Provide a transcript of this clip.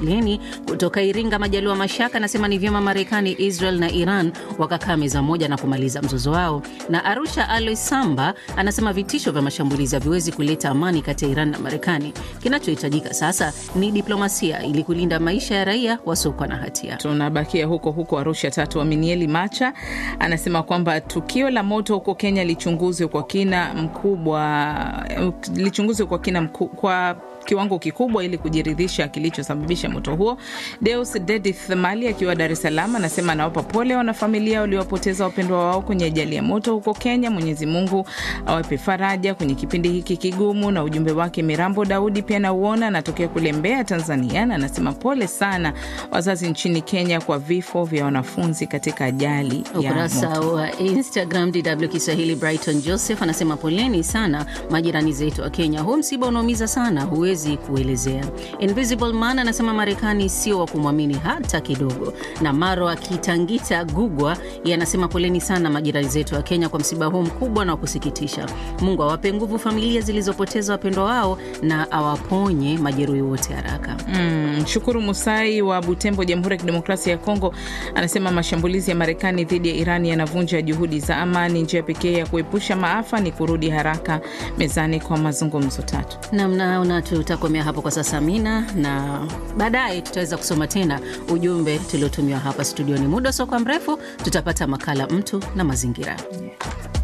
Leni kutoka Iringa, Majaliwa Mashaka anasema ni vyema Marekani, Israel na Iran wakakaa meza moja na kumaliza mzozo wao. Na Arusha Alois Samba anasema vitisho vya mashambulizi haviwezi kuleta amani kati ya Iran na Marekani. Kinachohitajika sasa ni diplomasia ili kulinda maisha ya raia wasiokuwa na hatia. Tunabakia huko huko Arusha. Tatu Aminieli Macha anasema kwamba tukio la moto huko Kenya lichunguzwe kwa kina mkubwa, lichunguzwe kwa kina mku, kwa kiwango kikubwa ili kujiridhisha kilichosababisha moto huo. Deus Dedith Mali akiwa Dar es Salaam anasema anawapa pole wanafamilia waliowapoteza wapendwa wao kwenye ajali ya moto huko Kenya. Mwenyezi Mungu awape faraja kwenye kipindi hiki kigumu. Na ujumbe wake Mirambo Daudi pia nauona, anatokea kule Mbeya, Tanzania, na anasema pole sana wazazi nchini Kenya kwa vifo vya wanafunzi katika ajali ya Ukurasa moto. wa Instagram DW Kiswahili, Brighton Joseph anasema poleni sana majirani zetu wa Kenya, huu msiba unaumiza sana, huwezi kuelezea. Invisible Man anasema Marekani sio wa kumwamini hata kidogo. Na Maro akitangita Gugwa yeye anasema poleni sana majirani zetu wa Kenya kwa msiba huu mkubwa na wa kusikitisha. Mungu awape nguvu familia zilizopoteza wapendwa wao na awaponye majeruhi wote haraka. Mm, Shukuru Musai wa Butembo, Jamhuri ya Kidemokrasia ya Kongo, anasema mashambulizi ya Marekani dhidi ya Irani yanavunja juhudi za amani. Njia pekee ya kuepusha maafa ni kurudi haraka mezani kwa mazungumzo tatu. Namnaona tutakomea hapo kwa sasa, Mina, na baadaye tutaweza kusoma tena ujumbe tuliotumiwa hapa studioni. Muda usiokuwa mrefu tutapata makala mtu na mazingira.